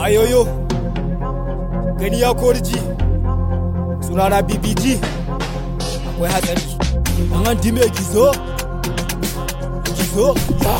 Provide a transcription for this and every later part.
wayoyo gani ya kori ji sunana bbg akwai hatsari an an dime gizo gizo ya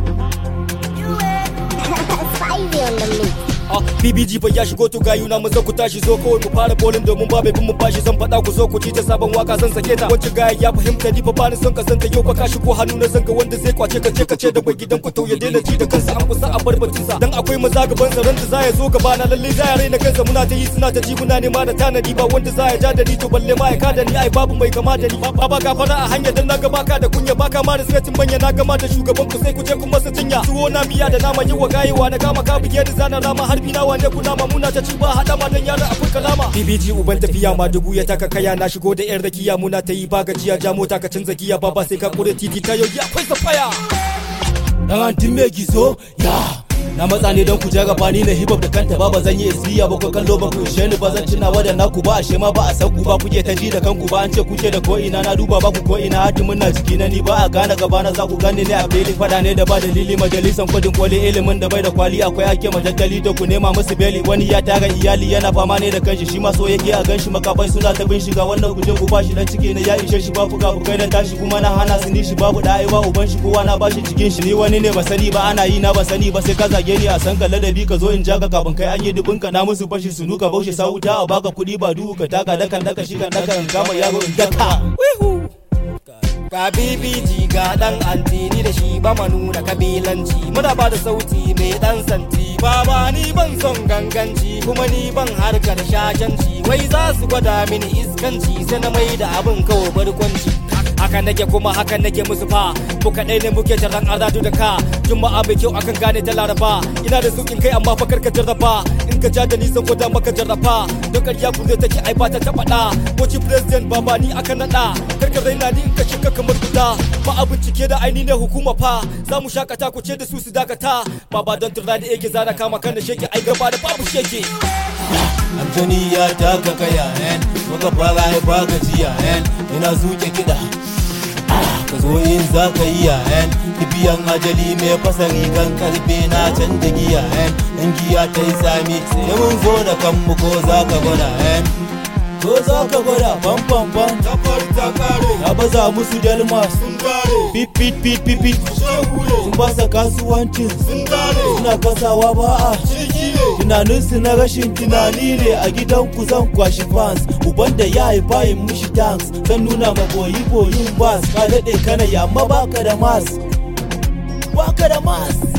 Spivey on the mix. Ah, BBG fa ya shigo to gayu na maza ku tashi zo kawai mu fara bolin domin ba bai bin mu bashi zan faɗa ku zo ku ci ta sabon waka zan sake ta wacce gaya ya fahimta ni fa ba ni son ka santa yau fa ka shigo hannu na zanga wanda zai kwace ka ce ka ce da bai gidan ku to ya daina ji da kansa an kusa a bar batun sa dan akwai maza gaban sa ran da za ya zo gaba na lalle za ya raina kansa muna ta yi suna ta ji muna nema da tanadi ba wanda za ya ja da ni to balle ma ya kada ni ai babu mai kama da ni ba ba gafara a hanyar dan na ga baka da kunya baka ma da svetin manya na gama da shugaban ku sai ku je ku masa jinya tuwo na miya da nama yi wa gayewa na kama ka bige ni zana rama harbi na wane kuna ma muna ta ci ba hada ma dan yara akwai kalama BBG uban tafiya ma dubu ya taka kaya na shigo da yar rakiya muna ta yi ba gajiya ja mota ka canza giya ba ba sai ka kure titi ta yogi akwai safaya dan antin me gizo ya na matsa ne don ku ja gaba ni na hip hop da kanta ba ba zan yi isbiya ba ko kallo ba ku ishe ni ba zan tuna wa da naku ba ashe ma ba a san ku ba kuke ta ji da kanku ba an ce kuke da ko ina na duba ba ku ko ina hatimin na jiki na ni ba a gane gaba na za ku gane ne a fili fada ne da ba dalili majalisan kwadin kwali ilimin da bai da kwali akwai ake majaddali da ku nema musu beli wani ya tara iyali yana fama ne da kanshi shi ma so yake a ganshi makafai suna ta bin shiga wannan guje ku bashi dan ciki na ya ishe shi ba fuka fukai dan tashi kuma na hana su ni shi babu da ai ba uban shi kowa na bashi cikin shi ni wani ne ba sani ba ana yi na ba sani ba sai ka zage ni a san ka ladabi ka zo in ja ka kafin kai an yi dubin ka na musu fashi su nuka baushe sa wuta a baka kuɗi ba duhu ka taka dakan daka shi kan daka in kama yaro in daka ga BBG ga dan antini da shi ba ma nuna kabilanci muna ba da sauti mai dan santi baba ni ban son ganganci kuma ni ban harkar shajanci wai za su gwada mini iskanci sai na mai da abin kawo barkwanci haka nake kuma haka nake musu fa ko kadai ne muke taron azadu da ka juma'a mai kyau akan gane ta laraba ina da sukin kai amma fakar ka jarraba in ka ja da ni zan gwada maka jarraba don ƙarya ku zai take ai ba ta taɓa ɗa wace president baba ni aka naɗa karka raina ni in ka shiga kamar guda ba a bincike da aini ne hukuma fa za mu shakata ku ce da su su dakata baba don turna da yake zara kama kan da sheke ai gaba da babu sheke Antoni ya taka kaya en muka fara haifa gajiya en ina zuke kiɗa ka zo in za ka yi en kibiyan ajali mai fasa rigan karfe na canja giya en in giya ta yi sami sai mun zo da kanmu ko za ka gwada en ko za ka gwada fan fan fan ta fari ta kare ya baza musu dalmas sun gare pit pit pit pit pit shehure sun basa kasuwancin sun gare suna kasawa ba a jirgi ne tunaninsu na rashin tunani ne a gidan ku zan kwashi fans uban da ya haifa yin mushi tanks zan nuna ma boyi boyin bas ka daɗe kana yamma baka da mas baka da mas